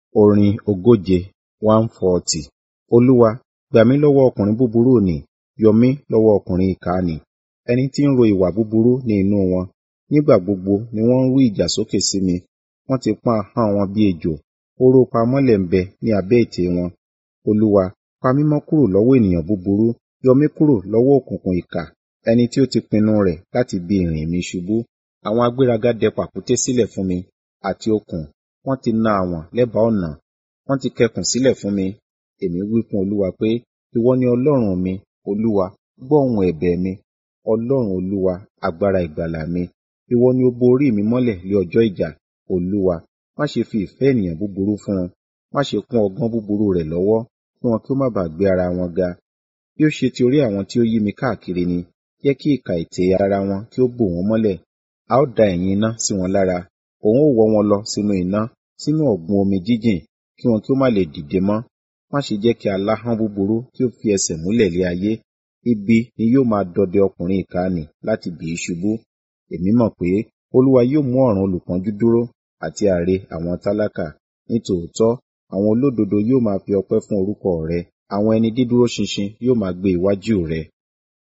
Orin ogóje one forty. Olúwa, gbà mí lọ́wọ́ ọkùnrin búburú nì, yọ mí lọ́wọ́ ọkùnrin ìkà nì, ẹni tí ń ro ìwà búburú ní inú wọn. Nígbà gbogbo ni wọ́n ń rú ìjà sókè sí mi, wọ́n ti pọ́n ahọ́n wọn bí ejò, oró pamọ́lẹ̀ ń bẹ ní abẹ́ ètè wọn. Olúwa, pa mí mọ́ kúrò lọ́wọ́ ènìyàn búburú, yọ mí kúrò lọ́wọ́ òkùnkùn ìkà, ẹni tí ó ti pinnu rẹ̀ láti bi ìrìn mi ṣubú. Àwọn agbéraga dẹ pàkúté sílẹ̀ fún mi, àti okùn, wọ́n ti na àwọ̀n lẹ́bàá ọ̀nà, wọ́n ti kẹkùn sílẹ̀ fún mi. Èmi wí fún Olúwa pé, ìwọ ni Ọlọ́run mi, Olúwa, gbọ́ ohùn ẹ̀bẹ̀ mi. Ọlọ́run Olúwa, agbára ìgbàlà mi, ìwọ ni ó bo orí mi mọ́lẹ̀ lé ọjọ́ ìjà. Olúwa, má ṣe fi ìfẹ́ ènìyàn búburú fún un, má ṣe kún ọgbọ́n búburú rẹ̀ lọ́wọ́, kí wọn kí ó má baà gbé ara wọn ga. Bí ó ṣe ti orí àwọn tí ó yí mi káàkiri ni, jẹ́ kí ìkà ètè ara wọn kí ó bò wọ́n mọ́lẹ̀. A ó da ẹ̀yìn iná sí wọn lára, òun ó wọ́ wọn lọ sínú iná, sínú ọ̀gbun omi jíjìn, kí wọn kí ó má lè dìde mọ́. Má ṣe jẹ́ kí aláhán búburú kí ó fi ẹsẹ̀ múlẹ̀ lé ayé. Ibi ni yóò máa dọdẹ ọkùnrin ìkà nì láti bì í ṣubú. Èmi mọ̀ pé Olúwa yóò mú ọ̀ràn olùpọ́njú dúró àti àre àwọn tálákà. Nítòótọ́, àwọn olódodo yóò máa fi ọpẹ́ fún orúkọ rẹ, àwọn ẹni dídúró ṣinṣin yóò máa gbé iwájú rẹ.